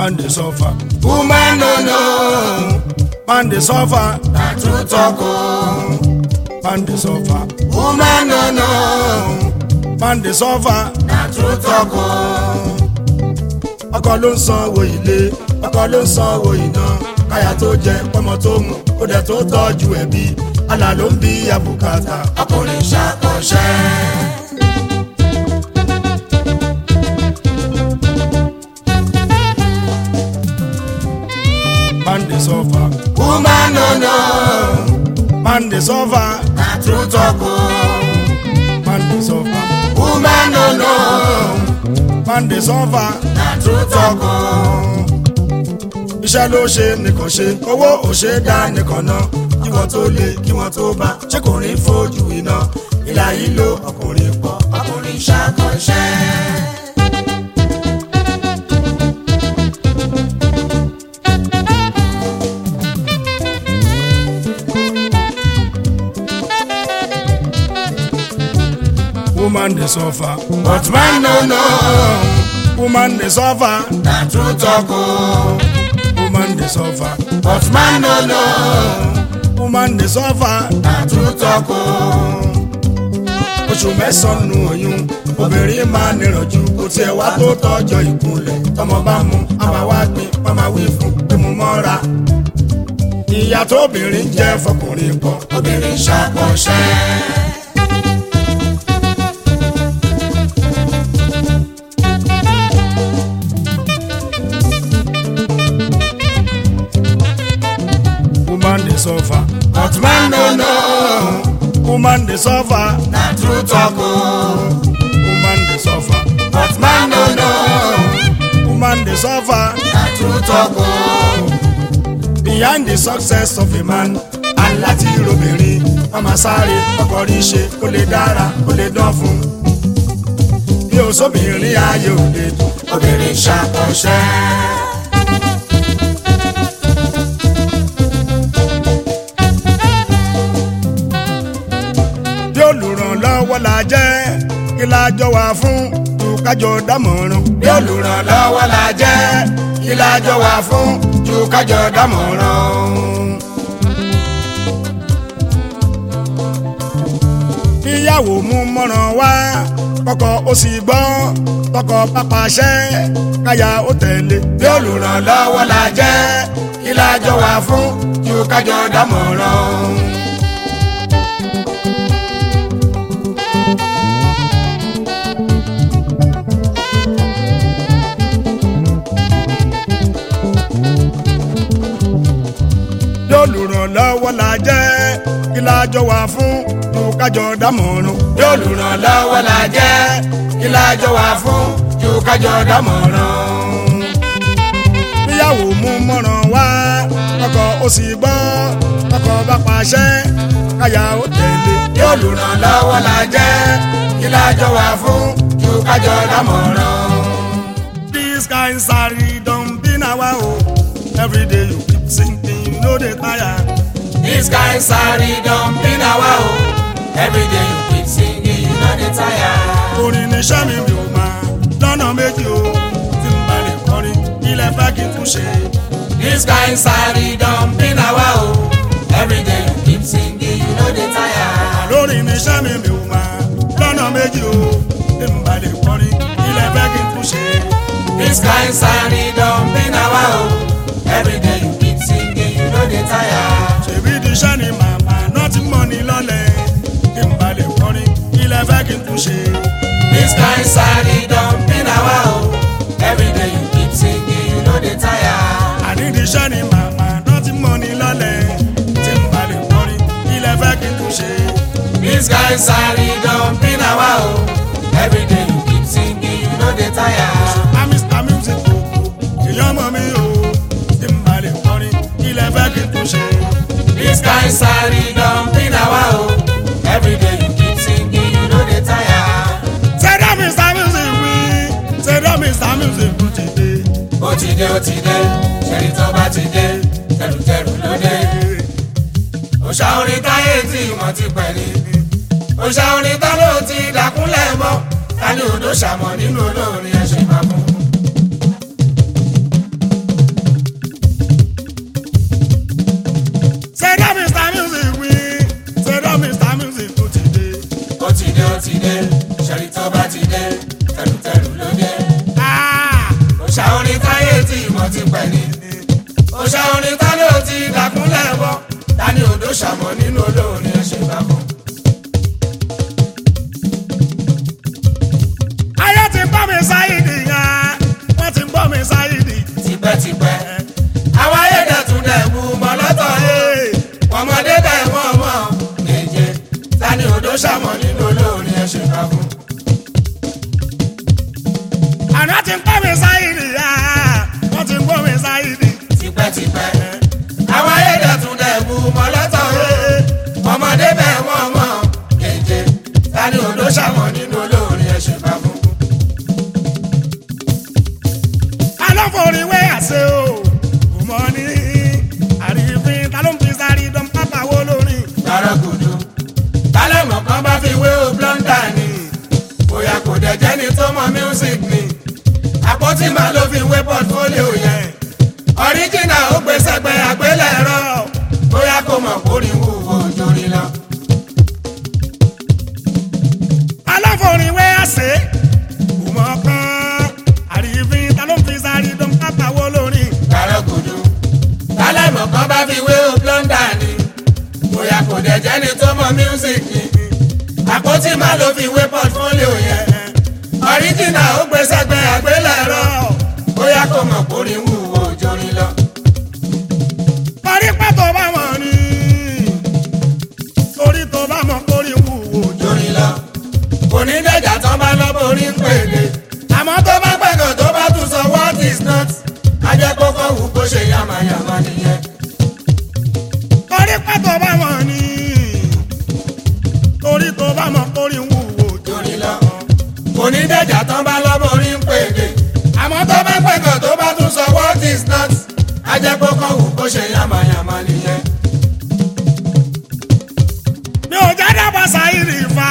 man dey suffer woman no know man dey suffer na true talk o man dey suffer woman no know man dey suffer na true talk o ọkọ ló ń sanwó ilé ọkọ ló ń sanwó iná káyà tó jẹ ọmọ tó mú ó dẹ̀ tó tọ́jú ẹbí àlà ló ń bí àbùkátà ọkùnrin ṣàkọsẹ́. man dey suffer woman no know man dey suffer na true talk o man dey suffer woman no know man dey suffer na true talk o iṣẹ́ ló ṣe nìkan ṣe owó ò ṣe dá nìkan ná kí wọ́n tó lé kí wọ́n tó bá ṣé kò rí fojú iná ìlà yìí ló ọkùnrin pọ̀ ọkùnrin ṣàkọsẹ́. woman dey suffer but man no know woman dey suffer na true talk o woman dey suffer but man no know woman dey suffer na true talk o oṣù mẹ́sàn-án nu oyún obìnrin máa nírànjú kò tiẹ̀ wá tó tọ́jọ́ ìkúnlẹ̀ tọmọ bá mú a máa wá gbin wọ́n máa wí fún pé mo mọ́ra ìyá tóbìnrin jẹ́ fọkùnrin pọ̀ obìnrin ṣàkọsẹ́. woman dey suffer but man no know woman dey suffer na true talk o woman dey suffer but man no know woman dey suffer na true talk o behind the success of a man aláti robìnrin wọn máa sáré ọkọ rí ṣe kó lè dára kó lè dán fún bí o sóbìnrin ayé ò lè dùn obìnrin ṣàkọsẹ́. bí olùrànlọ́wọ́ la jẹ́ kí la jọ wà fún ju kájọ dámọ̀ràn. bí olùrànlọ́wọ́ la jẹ́ kí la jọ wà fún ju kájọ dámọ̀ràn. kíyàwó mú mọ́ràn wá kọ́kọ́ ó sì gbọ́ tọkọ pápáṣẹ́ káyà ó tẹ̀lé. bí olùrànlọ́wọ́ la jẹ́ kí la jọ wà fún ju kájọ dámọ̀ràn. olùrànlọ́wọ́ la jẹ́ kí la jọ wà fún ju kájọ dámọ̀ràn. bí olùrànlọ́wọ́ la jẹ́ kí la jọ wà fún ju kájọ dámọ̀ràn. níyàwó mú mọ́ràn wá ọkọ ó sì gbọ́ ọkọ bá pàṣẹ káyà ó tẹ̀lé. bí olùrànlọ́wọ́ la jẹ́ kí la jọ wà fún ju kájọ dámọ̀ràn. this kind saree don be na wa o every day you keep singing you no dey tire. This kind sorry don be na wa o. Every day you keep singing, you no dey tire. orin ní sẹ́mi mi ò máa lọ́nà méjì o tí n bá lè kọrin ilẹ̀ fẹ́ kí n tún ṣe. This kind sorry don be na wa o. Every day you keep singing, you no dey tire. lórin ní sẹ́mi mi ò máa lọ́nà méjì o tí n bá lè kọrin ilẹ̀ fẹ́ kí n tún ṣe. This kind sorry don be na wa o. Every day you keep singing, you no dey tire. ṣèbí di iṣẹ́ ni màmá náà ti mọ̀ ní lọ́lẹ̀ tí n bá lè kọrin ilẹ̀ fẹ́ kí n tún ṣe. This kind sorry don be na wa o. Every day you keep singing, you no dey tire. àní di iṣẹ́ ni màmá náà ti mọ̀ ní lọ́lẹ̀ tí n bá lè kọrin ilẹ̀ fẹ́ kí n tún ṣe. This kind sorry don be na wa o. Every day you keep singing, you no dey tire. I'm Mr. Music Koko, èèyàn mọ̀ mí o, tí n bá lè kọrin, ilẹ̀ fẹ́ kí n tún ṣe. This kind sorry don be na wa o. Every day you keep singing, you no dey tire. Ṣẹ̀dá Mr. Music wí, ṣẹ̀dá Mr. Music kú ti dé. Ó ti dé, ó ti dé, ṣẹ́ni tó bá ti dé, tẹrùtẹrù ló dé. Òṣà orin táyé tí ìmọ̀ ti pẹ̀ ní. Òṣà orin tá ló ti dàkúnlẹ̀ mọ́. Ta ni odò ṣàmọ̀ nínú olórin ẹ̀ṣẹ̀ máa fún? ìmọ̀ ti pẹ̀ ní. òṣà orin ta ló ti dàkúnlẹ̀ bọ́ ta ni odò ṣàmọ̀ nínú olórin ẹ̀ṣẹ̀ bá fún. ayé ti gbọ́ mi sáyidì yẹn wọ́n ti gbọ́ mi sáyidì. tipẹ́tipẹ́ àwọn ayédètún dẹ̀ bu mọ́ lọ́tọ̀ yé ọmọdé bẹ̀ wọ́n mọ̀ méje ta ni odò ṣàmọ̀ nínú olórin ẹ̀ṣẹ̀ bá fún. àná ti gbọ́ mi sáyidì yẹn wọ́n ti gbọ́ mi sáyidì. tipẹ́tipẹ́ àwọn ayédètún dẹ̀ bu mọ́ lọ́tọ̀ yé ọmọdé bẹ̀ wọ́n mọ̀ méje ta ni odò ṣàmọ̀ nínú olórin ẹ̀ṣẹ̀ bá fún. alọ́fọ̀rin wé àṣẹ o kò mọ ní àrífín ta ló ń fi sáré dán pápá wo lórí. gbàrọ̀gùdù tálẹ̀mọ̀ kan bá fi wé o blọ́ndà ni bóyá kò dẹ̀ jẹ́ ni tó mọ music ni àpótí máa ló fi wé portfolio yẹn ọ̀ríjìnà ó gbé sẹ́gbẹ́ àgbélẹ̀rọ bóyá kò mọ̀ kórìí wúwo jórí lọ. alọ́fọ̀rin wé àṣẹ kò mọ kán àrífín ta ló ń fi sáré dán pápá wo lórí. gbàrọ̀gùdù tálẹ̀mọ̀ kan bá fi wé o blọ́ndà ni bóyá kò dẹ̀ jẹ́ ni tó mọ music ni àpótí máa ló fi wé portfolio yẹn ọ̀ríjìnà ó gbé sẹ́gbẹ́ àgbélẹ̀rọ bóyá kò mọ̀ kórìí wúwo jórí lọ. torí pé tó bá mọ̀ ní torí tó bá mọ̀ kórì wúwo jọ. jórí lọ kò ní dẹ̀jà tán bá lọ́ borí ń pèlè àmọ́ tó bá gbẹ̀gàn tó bá tún sọ what is not ajẹ́kọ́kọ́ wù kó ṣe yamayama nìyẹn. torí pé tó bá mọ̀ ní torí tó bá mọ̀ kórì wúwo jọ. jórí lọ kò ní dẹ̀jà tán bá lọ́ borí ń pèlè àmọ́ tó bá gbẹ̀gàn tó bá tún sọ what is not ajẹ́kọ́kọ́ wù kó ṣe yamayama nìyẹn. mi ò jẹ́ dábàá sáyìrì fa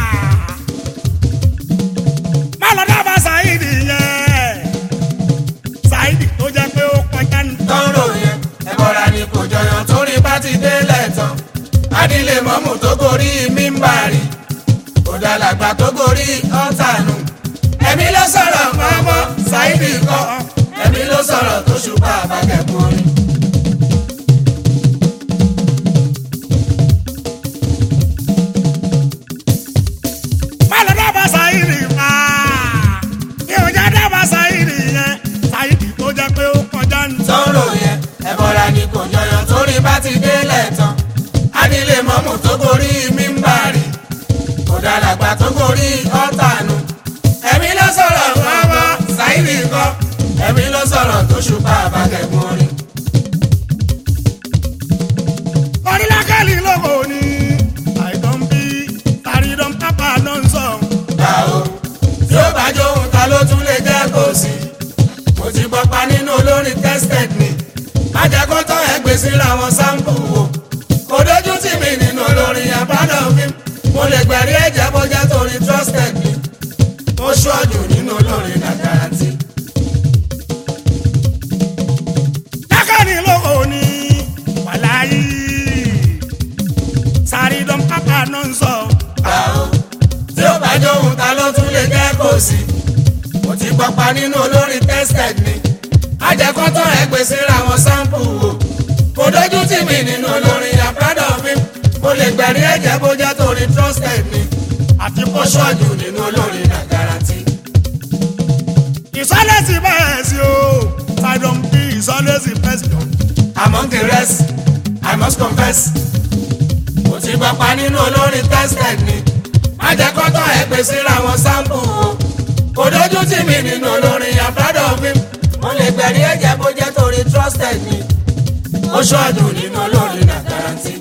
má lọ dábàá sáyìrì yẹn sáyìrì tó jẹ́ pé ó kọjá ní. tọ́rọ̀ yẹn ẹ̀bọ̀ra ni kò jọyàn torí bá ti délẹ̀ tán adílé mọ́mù tó gorí mímbàrí òdàlàgbà tó gorí ọ̀tànù ẹ̀mí ló sọ̀rọ̀ mọ́mọ́ ṣáìdì kọ́ ẹ̀mí ló sọ̀rọ̀ tó ṣùpá àbákẹ́kùn orin. má lọ dábàá sáyìrì fa mi ò jẹ́ dábàá sáyìrì yẹn sáyìrì tó jẹ́ pé ó kọjá ní. tọ́rọ̀ yẹn ẹ̀bọ̀ra ni kò jọyàn torí bá ti délẹ̀ tán adílé mọ́mù tó gorí mímbàrí òdàlàgbà tó gorí ọ̀tànù ẹ̀mí ló sọ̀rọ̀ mọ́mọ́ ṣáìdì kọ́ ẹ̀mí ló sọ̀rọ̀ tó ṣùpá àbákẹ́kùn orin. orílẹ̀-èdè lóko ní àìdán bí tàrídán pápá ló ń sọ. gbà ó tí ó bá jó ohun ta ló tún lè jẹ́ kó sí. mo ti gbọ́pa nínú olórin tested ni májàkó tán ẹgbẹ́ síra wọn sáǹpù wò. kò dójú tì mí nínú olórin àbádọ́ fíìm mo lè gbẹ̀rí ẹ̀jẹ̀ bójá torí trusted ni. ó ṣọ́ọ̀jù nínú olórin na guarantee. lákàní lóko ní wàláyé tàrídán pápá ló ń sọ. gbà ó tí ó bá jó ohun ta ló tún lè jẹ́ kó sí. mo ti gbọ́pa nínú olórin tested ni ajẹ́kọ́ tán ẹgbẹ́ síra wọn sáǹpù wò. kò dójú tì mí nínú olórin àbádọ́ fíìm mo lè gbẹ̀rí ẹ̀jẹ̀ bójá torí trusted ni. àti ó pọ́ṣọ́ ṣọ́ọ̀jù nínú olórin na guarantee. ìsọ́lẹ̀sì bẹ́ẹ̀ sí o tàrídán bí ìsọ́lẹ̀sì pẹ́sìdọ̀. among the rest i must confess mo ti gbọ́pa nínú olórin tested ni ajẹ́kọ́ tán ẹgbẹ́ síra wọn sáǹpù wò. kò dójú tì mí nínú olórin àbádọ́ fíìm mo lè gbẹ̀rí ẹ̀jẹ̀ bójá torí trusted ni. ó ṣọ́ọ̀jù nínú olórin na guarantee.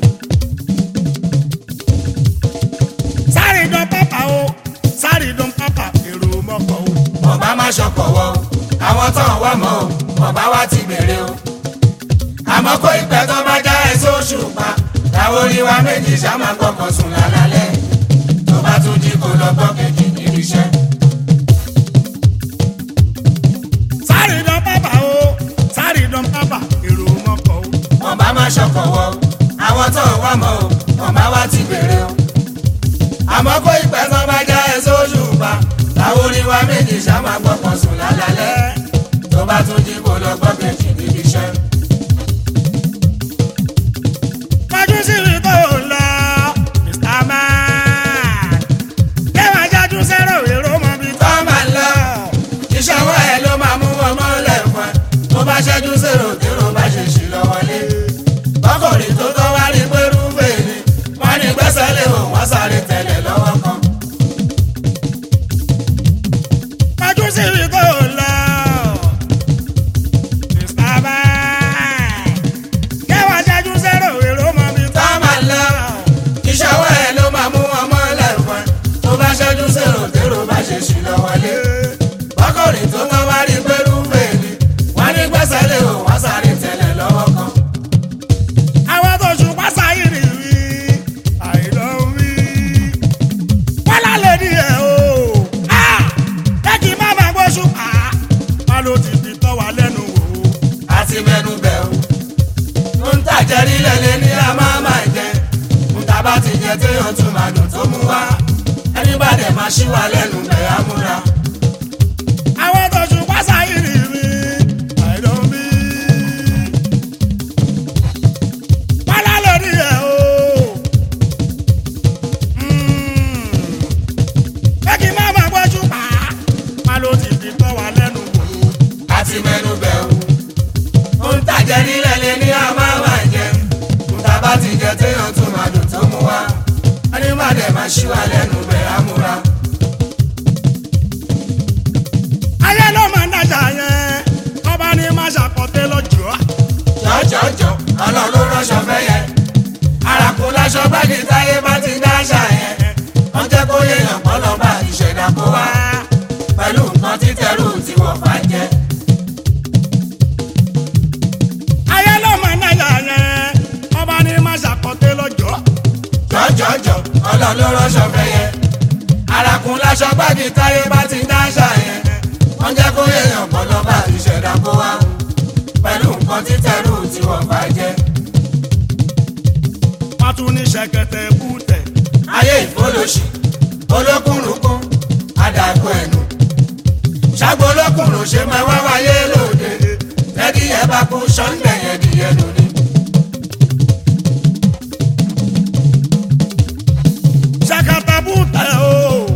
tàrídán pápá o tàrídán pápá èrò mọ́kọ̀ o. ọba má ṣọkọ̀ wọ o àwọn tán wà mọ́ o ọba wa ti bèrè o. àmọ́ kó ìpẹ́ tó bá já ẹ sóṣù pa táwọn orí wa méjì ṣàmà gbọ́kàn sùn lálálẹ́ tó bá tún jí kó lọ gbọ́ kejì níbi iṣẹ́. tàrídán pápá o tàrídán pápá èrò mọ́kọ̀ o. ọba má ṣọkọ̀ wọ o àwọn tán wà mọ́ o ọba wa ti bèrè o. àmọ́ kó ìpẹ́ tó bá já ẹ sóṣù pa táwọn orí wa méjì ṣàmà gbọ́kàn sùn lálálẹ́ tó bá bá tún jí kó lọ gbọ́ kejì níbi iṣẹ́. Kọjú sí ibi tó ń lọ, Mr. Man. Kẹ́wàá jájú sẹ́rọ̀ èrò mọ́ bí tó tó máa ń lọ iṣẹ́ ọwọ́ ẹ̀ ló máa mú wọn mọ́lẹ̀ fún ẹ tó bá ṣẹ́jú sèrò tèrò bá ṣe ṣì lọ wọlé bọ́kùnrin tó tọ́ wá rí pé rúfèé ni wọ́n ní gbẹ́sẹ̀ lé òun wọ́n sáré tẹ̀lé lọ́wọ́ kan. Kọjú sí ibi tó ń lọ, Mr. Man. Kẹ́wàá jájú sẹ́rọ̀ èrò mọ́ bí tó tó máa ń lọ iṣẹ́ ọwọ́ ẹ̀ ló máa mú wọn mọ́lẹ̀ fún ẹ tó bá ṣẹ́jú sèrò tèrò bá ṣe ṣì lọ wọlé bọ́kùnrin tó tọ́ wá rí pé rúfèé ni wọ́n ní gbẹ́sẹ̀ lé òun wọ́n sáré tẹ̀lé lọ́wọ́ kan. àwọn tó ṣùpá sáyìrì wí àìlọ́ wí. wọ́n lálẹ́ ní ẹ̀ o lẹ́kì má máa gbọ́ ṣùpá wọn ló ti fi tọ́ wa lẹ́nu wò ó. àti mẹ́nu bẹ̀ o. ń tàjẹ́ nílẹ̀ lé ní a máa máa jẹ. ń ta bá ti jẹ téèyàn tún máa dùn tó mú wá. ẹni bá dẹ̀ máa ṣí wa lẹ́nu bẹ̀ á múra. àwọn tó ṣùpá sáyìrì wí àìlọ́ wí. wọ́n lálẹ́ ní ẹ̀ o lẹ́kì má máa gbọ́ ṣùpá wọn ló ti fi tọ́ wa lẹ́nu wò ó. àti mẹ́nu bẹ̀ o. ń tàjẹ́ nílẹ̀ lé ní a máa máa jẹ. ń ta bá ti jẹ téèyàn tún máa dùn tó mú wá. ẹni bá dẹ̀ máa ṣí wa lẹ́nu bẹ̀ á múra. ayé ló máa ń dájà yẹn ọba ní má ṣàkọtẹ lọ́jọ́ jọjọjọ ọlọ́run ló ránṣọ fẹ́ yẹ. àràkùn láṣọ gbági táyé bá ti dáṣà yẹn. wọ́n jẹ́ kó yéèyàn kọ́ lọ bá ìṣẹ̀dá kó wá. pẹ̀lú nǹkan títẹ̀rù tí wọ́n fà jẹ́. ayé ló máa ń dájà yẹn ọba ní má ṣàkọtẹ lọ́jọ́ jọjọjọ ọlọ́run ló ránṣọ fẹ́ yẹ. àràkùn láṣọ gbági táyé bá ti dáṣà yẹn. wọ́n jẹ́ kó yéèyàn kọ́ lọ bá ìṣẹ̀dá kó wá. pẹ̀lú nǹkan títẹ̀rù tí wọ́n fà jẹ́. wọ́n tún ní ṣẹ̀kẹ̀tẹ̀ bútẹ̀ ayé ìfọlọ́sì olókùnrùnkún àdàgbò ẹnu ṣàgbọ́ olókùnrùn ṣe máa wá wáyé lóde ẹdí ẹ bá kú sọ́ńdẹ̀ yẹn di ẹnu ni. ṣẹ̀kẹ̀tẹ̀ bútẹ̀ o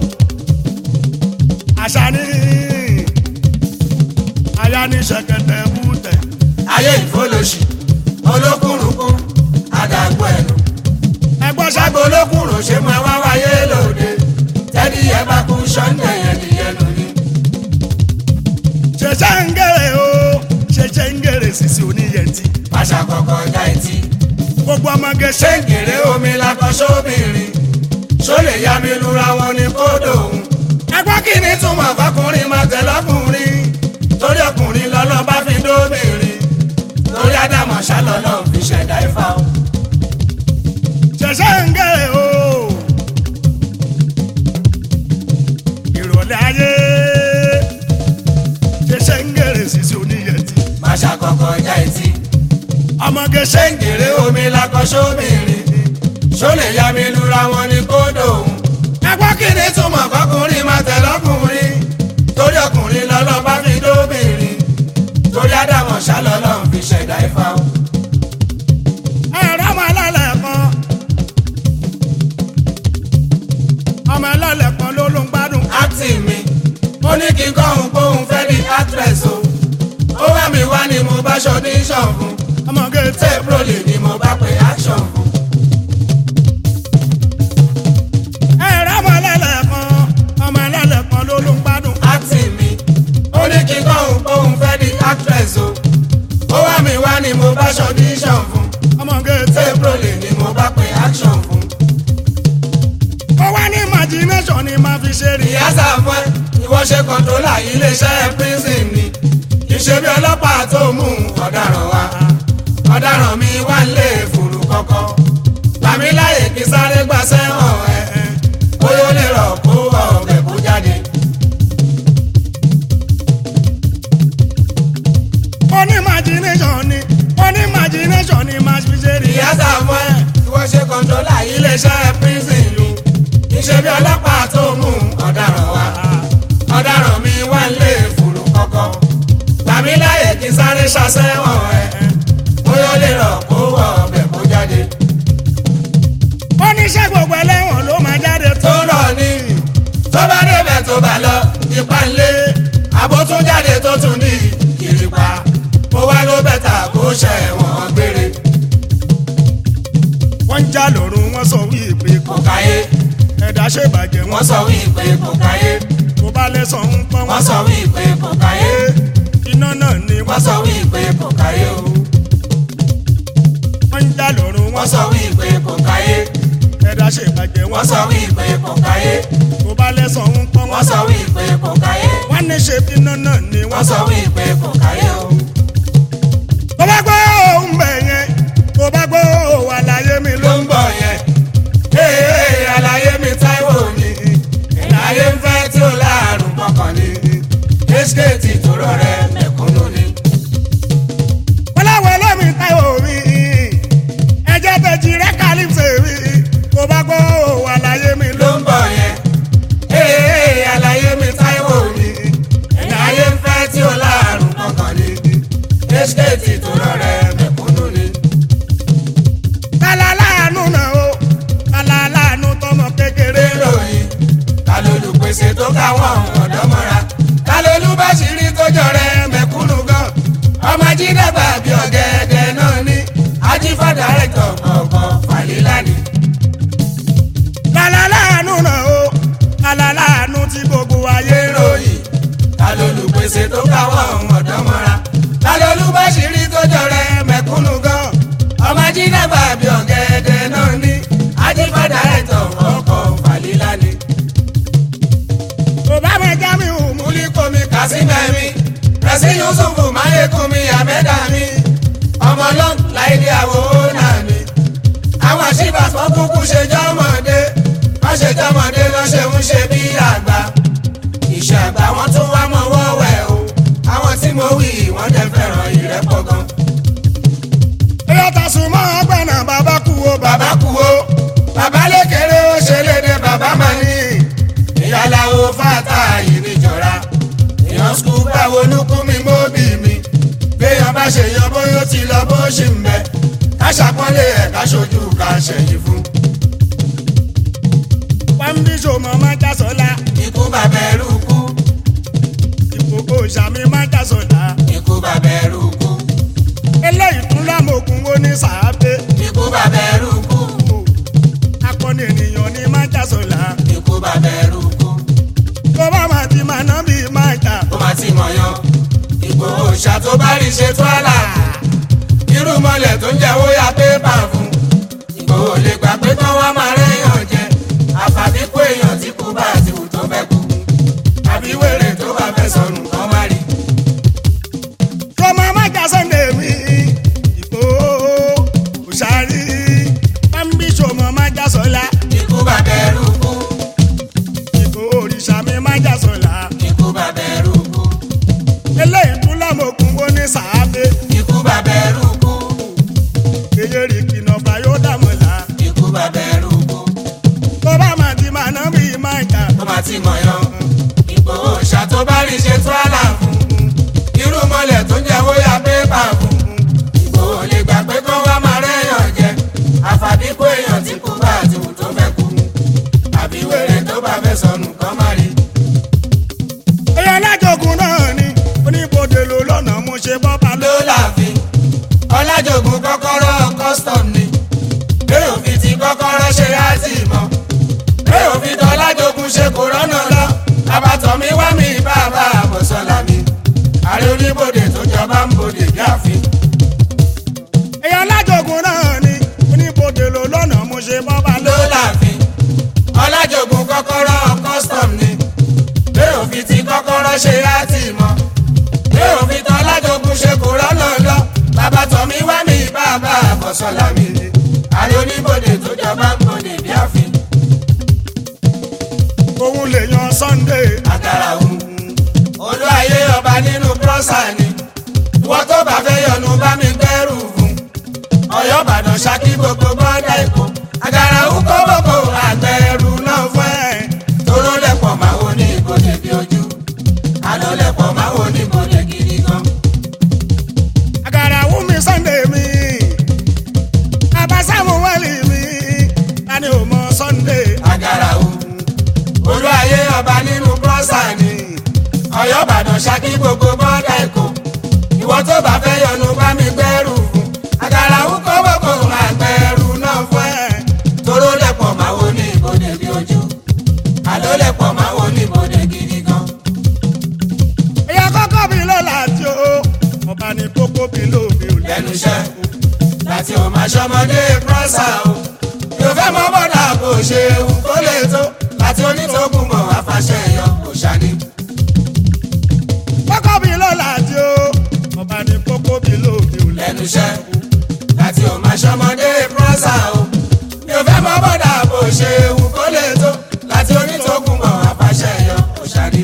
àṣà ní aya ní ṣẹ̀kẹ̀tẹ̀ bútẹ̀ ayé ìfọlọ́sì olókùnrùnkún àdàgbò ẹnu ẹgbọ́n ṣàgbọ́ ṣàgbọ́ olókùnrùn ṣe máa wá wáyé lóde ẹdí ẹ bá kú sọ́ńdẹ̀ yẹn di ẹnu ni. ṣẹṣẹ ń gèrè o ṣẹṣẹ ń gèrè sísè oníyẹntì pàṣà kọ̀ọ̀kan ọjà etí gbogbo ọmọge ṣe ṣé ń gèrè omi lakọ sóbìnrin ṣó lè yá mi lura wọn ní kódò òun. ẹgbọ́n kí ni ní túmọ̀ fọkùnrin máa tẹ̀ lọ́kùnrin torí ọkùnrin lọ́lọ́ bá fi dóbìnrin torí ádámọ̀ ṣálọ́lọ́ fi ṣẹ̀dá ifá o. ṣẹ̀ṣẹ̀ ń gèrè o. ìrọ̀lẹ́ ayé ṣẹ̀ṣẹ̀ ń gèrè sísè oníyẹtì. má ṣàkọkọ ọjà etí ọmọge ṣe ṣé ń ń gèrè omi lakọ sóbìnrin ṣó lè yá mi lura wọn ní kódò òun. ẹgbọ́n kí ni ní túmọ̀ fọkùnrin máa tẹ̀ lọ́kùnrin torí ọkùnrin lọ́lọ́ bá fi dóbìnrin torí ádámọ̀ ṣálọ́lọ́ fi ṣẹ̀dá ifá o. ẹ̀rọ ọmọ ẹlẹ́lẹ̀ kan ọmọ ẹlẹ́lẹ̀ kan ló ló ń gbádùn. acting mi mo ní kí n kọ́ òun pé òun fẹ́ di actress o ó wá mi wá ni mo bá ṣọdíṣàn fún ọmọge tẹ tape rolling ni mo bá pe action fún. ẹ̀rọ ọmọ ẹlẹ́lẹ̀ kan ọmọ ẹlẹ́lẹ̀ kan ló ló ń gbádùn. acting mi ó ní kí n kọ́ òun pé òun fẹ́ di actress o ó wá mi wá ni mo bá ṣọdíṣàn fún ọmọge tẹ tape rolling ni mo bá pe action fún. ó wá ní imagination ni máa fi ṣe rí. ìyá sàfún ẹ ìwọ ṣe kọ́ńtólà iléeṣẹ́ prison ni ìṣe bí ọlọ́pàá tó mú ọ̀daràn wá ọ̀daràn mi wá lé fùrù kọ́kọ́ gbàmí láyè kí sáré gbà sẹ́wọ̀n ẹ̀ ẹ̀ bóyá ó lè rọ̀ kó ọ̀bẹ̀ kó jáde. ó ní imagination ni ó ní imagination ni máa fi ṣe rí. ìyá sàfún ẹ ìwọ ṣe kọ́ńtólà iléeṣẹ́ prison ni ìṣe bí ọlọ́pàá tó mú ọ̀daràn wá ọ̀daràn mi wá lé fùrù kọ́kọ́ gbà gbàmí láyè kí n sáré ṣàṣẹ́wọ̀n ẹ̀ bóyá ó lè rọ̀ kó wọ ọbẹ̀ kó jáde. ó ní ṣé gbogbo ẹlẹ́wọ̀n ló máa jáde tó. tó rọ̀ ní tó bá débẹ̀ tó bá lọ ipa ńlé àbótún jáde tó tún ní ìrìpa mo wá ló bẹ̀tà kó ṣẹ̀wọ̀n gbére wọ́n ń já lọ́rùn wọ́n sọ wípé kò káyé ẹ̀dá ṣèbàjẹ́ wọ́n sọ wípé kò káyé kó bá lẹ́sàn ń pọ́n wọ́n sọ wípé kò káyé iná náà ni wọ́n sọ wípé kò káyé o wọ́n ń já lọ́rùn wọ́n wọ́n sọ wípé kò káyé ẹ̀dá ṣèbàjẹ́ wọ́n sọ wípé kò káyé kó bá lẹ́sàn ń pọ́n wọ́n sọ wípé kò káyé wọ́n ní ṣe bí iná náà ni wọ́n sọ wípé kò káyé o. tó bá gbọ́ òun bẹ̀ yẹn tó bá gbọ́ òun àlàyé mi ló ló ń bọ̀ yẹn. Ee àlàyé mi Táíwò ni. Ìlàyé ń fẹ́ tí ó láàrùn kọ̀ọ̀kan ni. Ẹ́síkéètì tó rọrẹ́ mẹ̀kúnnù ni. wọ́n láwọn ẹlẹ́mì táyọ̀ mi ẹ̀jẹ̀ tẹ̀jì rẹ̀ kálífṣe mi tó bá gbọ́ òun àlàyé mi ló Ló ń bọ̀ yẹn. Ee àlàyé mi Táíwò ni. Ìlàyé ń fẹ́ tí ó láàrùn kọ̀ọ̀kan ni. Ẹ́síkéètì tó rọrẹ́ mẹ̀kúnnù ni. kálá láàánú náà o kálá láàánú tọmọ kékeré Ríròyìn ta lolùpèsè tó káwọn ọ̀dọ́ mọ́ra. Ta lolúbáṣírí tó jọrẹ mẹ̀kúnnù gan. Ọmọ jídàgbà bí ọ̀gẹ̀dẹ̀ náà ní. Ajífàdà rẹ̀ tọ̀ kọ̀ọ̀kan fàlílà ni. kálá láàánú náà o kálá láàánú tí gbogbo ayé rò ròyìn ta lolùpèsè tó káwọn ọ̀dọ́ mọ́ra. Ta lolúbáṣírí tó jọrẹ mẹ̀kúnnù gan. Ọmọ jídàgbà bí ọ̀gẹ̀dẹ̀ náà ní. Ajífàdà rẹ̀ tọ̀ kọ̀ọ̀kan fàlílà ni. kò bá mọ jámi hù mú múlíkómi kásímẹ́mi rẹ̀sí yusufu máyékúnmi àmẹ́dá mi ọmọ lọ́n láìdí àwòrán náà mi. àwọn àṣìbà tó kúkú ṣe jọmọdé wọ́n ṣe jọmọdé lọ́ ṣe ń ṣe bí àgbà. ìṣe àgbà wọn tún wá mọ́ wọ́wẹ́ o àwọn tí mo wí wọ́n dẹ̀ fẹ́ràn ìrẹ́pọ̀ gan. ẹyọ tàṣù mọ́ ọgbẹ́nà bàbá kú o bàbá bàbá kú o bàbá lékeré ó ṣe léde bàbá máa ní. ìyáláwo fàtà yìí níjọra èèyàn skul báwo lukú mi mọ́bì mi béèyàn bá ṣe yan bóyá ó ti lọ bó ṣì ń bẹ ká ṣàpọ́nlé ẹ̀ ká ṣojú ká ṣẹ̀yìn fún. pàmbí ṣòmọ má jásọlá ikú bàbá ẹrú kú ìkòkò ìṣàmì má jásọlá ikú bàbá ẹrú kú eléyìí tún lámòkun ó ní sàábé ikú bàbá ẹrú kú akọni ènìyàn ní má jásọlá ikú bàbá ẹrú kú tó bá máa ti máa ná bí má jà ó máa ti mọ̀ yan Ìgbòho ṣá tó bá rí ṣe tó àlà irú mọ́lẹ̀ tó ń jẹ́ ó ya pépà fún Ìgbòho lè gbà pé kán wá máa rẹ́yàn jẹ àfàbí kó èèyàn tí kú bá ti wù tó fẹ́ kú àbí wèrè tó bá fẹ́ sọnù kán má rí tó máa má jà sọ́ndẹ̀ mi ìkó òṣàrí pàmbí ṣòmọ má jásọlá ikú bàbá ẹrú kú ìkó òrìṣà mi má jásọlá ikú bàbá ẹrú kú eléyìí tún lámòkun ó ní sàábé ikú bàbá ẹrú kú èyí rí kìnà fàyó dàmọ̀lá ikú bàbá ẹrú kú tó bá máa ti máa ná bí má jà ó máa ti mọ̀ yan Ìgbòho ṣá tó bá rí ṣe tó àlà fún irú mọ́lẹ̀ tó ń jẹ́ ó ya pépà fún Ìgbòho lè gbà pé kán wá máa rẹ́yàn jẹ àfàbí kó èèyàn tí kú bá ti wù tó fẹ́ kú àbí wèrè tó bá fẹ́ sọnù kán má rí ẹyọ alájọgùn náà ni oníbodè ló lọ́nà mo ṣe bọ́ba ló. ló láàfin ọlájògùn kọ́kọ́rọ́ custom ni bẹ́ẹ̀ òfin ti kọ́kọ́rọ́ ṣe láti mọ́ bẹ́ẹ̀ òfin tó ọlájògùn ṣe kò rọ́nà lọ abatọ̀ mi wá mi bàbá àbọ̀sọ̀lá mi ààrẹ oníbodè tó jọba ń bodè bí àfin ẹyọ alájọgùn náà ni oníbodè ló lọ́nà mo ṣe bọ́ba ló. ló láàfin ọlájògùn kọ́kọ́rọ́ custom ni bẹ́ẹ̀ òfin ti kọ́kọ́rọ́ ṣe láti mọ́ bẹ́ẹ̀ òfin tó ọlájògùn ṣe kò rọ́nà lọ abatọ̀ mi wá mi bàbá àbọ̀sọ̀lá mi ààrẹ oníbodè tó jọba ń bodè bí àfin. òun lè yan Sunday. àkàrà òun. olú ayé ọba nínú prọ́sà ni. ìwọ tó bá fẹ́ yọnu bá mi gbẹ́rù fún. ọ̀yọ́ ìbàdàn ṣákí gbogbo bọ́dà èkó. àkàrà òun kó gbogbo àgbẹ̀rù náà fún ẹ̀. toró lẹ̀pọ̀ máa wo ní ìbòdè bí ojú. àlọ́ lẹ̀pọ̀ máa wo ní ìbòdè gidi gan. lẹ́nu iṣẹ́ láti ò máa ṣọmọdé prọ́sà o yóò fẹ́ mọ bọ́dà bó ṣe ewu kó lè tó láti onítọ̀kùn mọ̀ àfàṣẹ yọ kò ṣàní. kókó bí ló láti o ọba ní kókó bí ló bí o lẹ́nu iṣẹ́ láti ò máa ṣọmọdé prọ́sà o yóò fẹ́ mọ bọ́dà bó ṣe ewu kó lè tó láti onítọ̀kùn mọ̀ àfàṣẹ yọ kò ṣàní.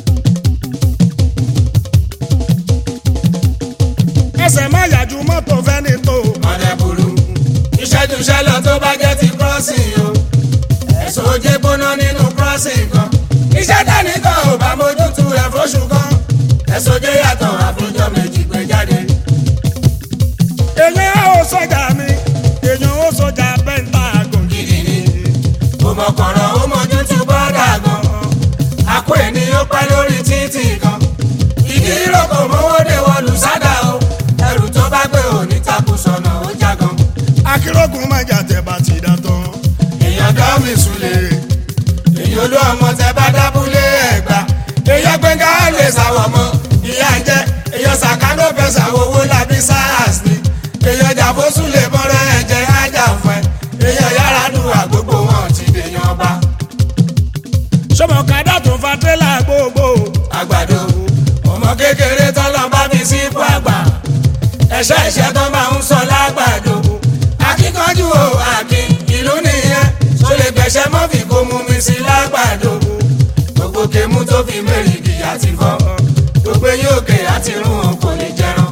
ẹsẹ̀ má yàjú mọ́tò fẹ́ni tó ọ̀dẹ burú ìṣẹ́jú ṣẹlọ tó bá jẹ́ ti crossing o ẹ̀sùn ojé gbóná nínú crossing kan iṣẹ́ dánìkan ò bá mójútu ẹ̀ fóṣù kan ẹ̀sùn ojé yàtọ̀ àfojọ́ méjì gbé jáde. èèyàn ó sọjà mi èèyàn ó sọjà bẹ́ńtà gòkè. gidi ni kò mọ kọ̀rọ̀ ó mójútu bọ́dà gan àpò ẹni ó pẹ́ lórí títì kan ìdí ìrókò mọ́wọ́ dé wọlù sádà o ẹrù tó bá gbé òní takùn sọ̀nà ó jágan. akérògùn má jà tẹ̀ bá ti dà tán. èèyàn dá mi sùlẹ̀ èyí olú ọmọ tẹ bá dábúlé ẹ̀gbá èèyàn gbẹ̀ngà lè sàwọ̀ mọ́ ìyá ń jẹ́ èèyàn sàkánó fẹ́ sàwọ̀ owó làbí sars ni èèyàn jàbóṣù lè bọ́rọ̀ ẹ̀jẹ̀ ájà fún ẹ èèyàn yàrá dùn àgbógbò wọn ti dèèyàn ọba sọmọ kàdá tó fa tẹ́lá gbogbo. àgbàdo ọmọ kékeré tọ́lọ́ bá fi sí ipò àgbà ẹ̀ṣẹ́ ẹ̀ṣẹ́ tó máa ń sọ lágbàdo akíkanjú o àkín ìlú nìyẹn tó lè gbẹ̀ṣẹ́ mọ́fì kó mú mi sí lágbàdo gbogbo kèmú tó fi mẹ́rìndì àti fọ́ gbogbo eyín òkè àti irun wọn kò lè jẹran.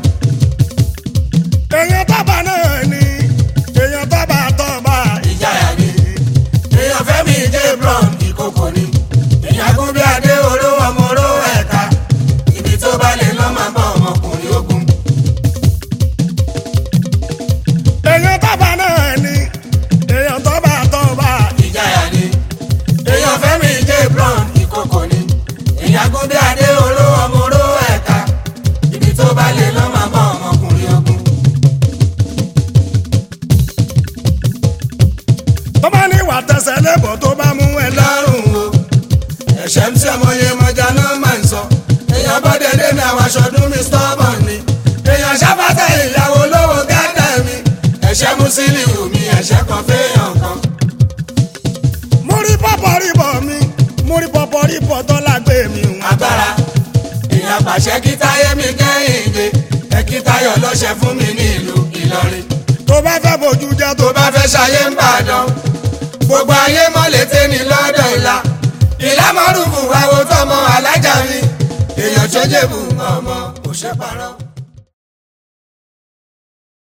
èèyàn tábà náà ni èèyàn tábà tọ́ba. ìjayà ni èèyàn fẹ́mi jẹ́ brown ìkókò ni èèyàn gún bí adé oró ọmọ oró ẹ̀ka ibi tó bá lè lọ́ máa bọ́ ọmọkùnrin ogun. èèyàn tábà náà ni èèyàn tọ́ba tọ́ba. ìjayà ni èèyàn fẹ́mi jẹ́ brown ìkókò ni èèyàn gún bí adé oró ọmọ oró ẹ̀ka ibi tó bá lè lọ́ máa bọ́ ọmọkùnrin ogun. tó bá ní ìwà tẹsẹ̀ lébọ̀ tó bá mú ẹ lọ. lọ́rùn o ẹ̀ṣẹ̀ ń tí ọmọ yẹn mọ̀já náà máa ń sọ èèyàn bọ́dẹ̀ lé ní àwọn aṣọ́dún mi stubborn ni èèyàn ṣàfàtà ìyàwó lówó gádà mi ẹ̀ṣẹ̀ Musiliu mi ẹ̀ṣẹ̀ kan fẹ́yàn kan. mo rí pọ́pọ́ rí bọ̀ mi mo rí pọ́pọ́ rí bọ̀ tó lágbé mi. agbára èèyàn pàṣẹ kí táyé mi kẹ́yìn dé ẹ kí táyọ̀ lọ́ṣẹ fún mi ní ìlú Ìlọrin tó bá fẹ́ bójú jẹ́ tó tó bá fẹ́ ṣayé ń bàdàn gbogbo ayé mọ́lẹ̀ tẹ́ni lọ́dọ̀ ìlà ìlà mọ́rùn-ún àwọn tọmọ alájà mi èèyàn tó jẹ́ bù ọmọ òṣèpàrọ̀.